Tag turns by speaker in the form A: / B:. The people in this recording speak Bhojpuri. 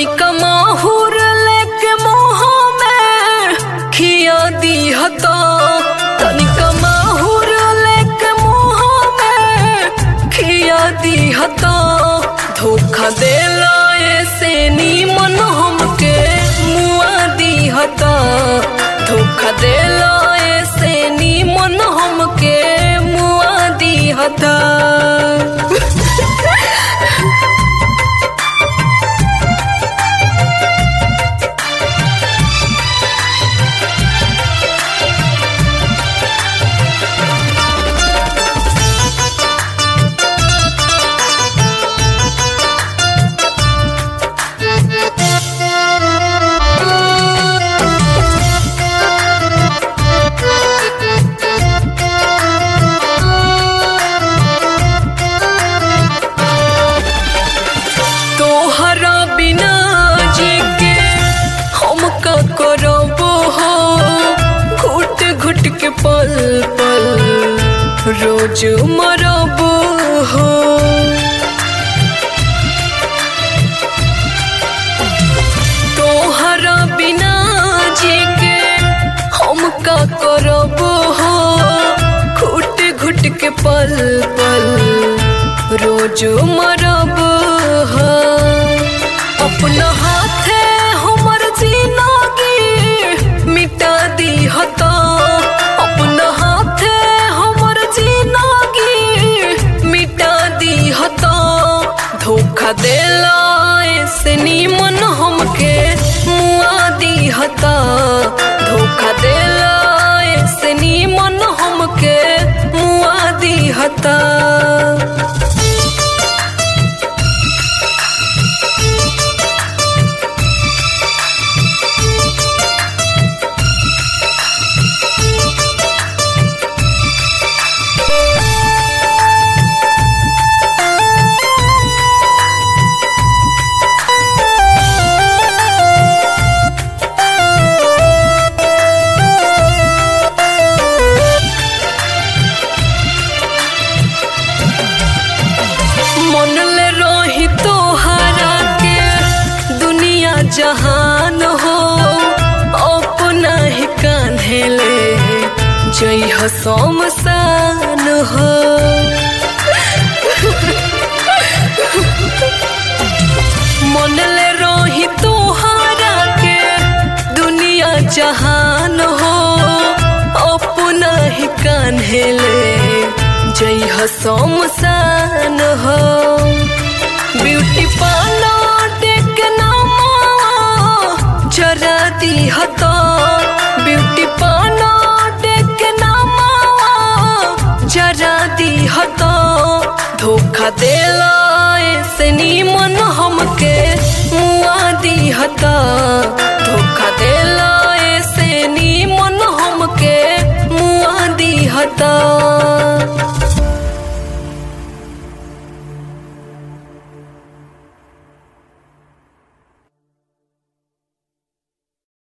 A: तनिका माहुर लेके मुँह में खिया दी हता तनिका माहुर लेके मुँह में खिया दी हता धोखा देला ऐसे नीमन हमके मुआ दी हता धोखा देला ऐसे नीमन हमके मुआ दी हता तोहरा बिना जी के हम का करबो हो घुट घुट के पल पल रोज मरबो हो तोहरा बिना जी के हम का करबो हो घुट घुट के पल पल रोज मरब हो अपना हाथे हमर जिंदगी मिटा दी हता अपना हाथे हमर जिंदगी मिटा दी हता धोखा देला ऐसे नीमन हमके मुआ दी हता धोखा देला ऐसे नीमन हमके मुआ दी हता मन ले रही तोहरा के दुनिया जहान हो अपना ही कान्हे ले जई हो शमशान हो मन ले रही तोहरा के दुनिया जहान हो अपना ही कान्हे ले जई हो शमशान हो ब्यूटी पार्लर के नामा जरा दी हतो ब्यूटी पार्लर के नामा जरा दी हतो धोखा देला ऐसे नीमन हमके मुआ दी हता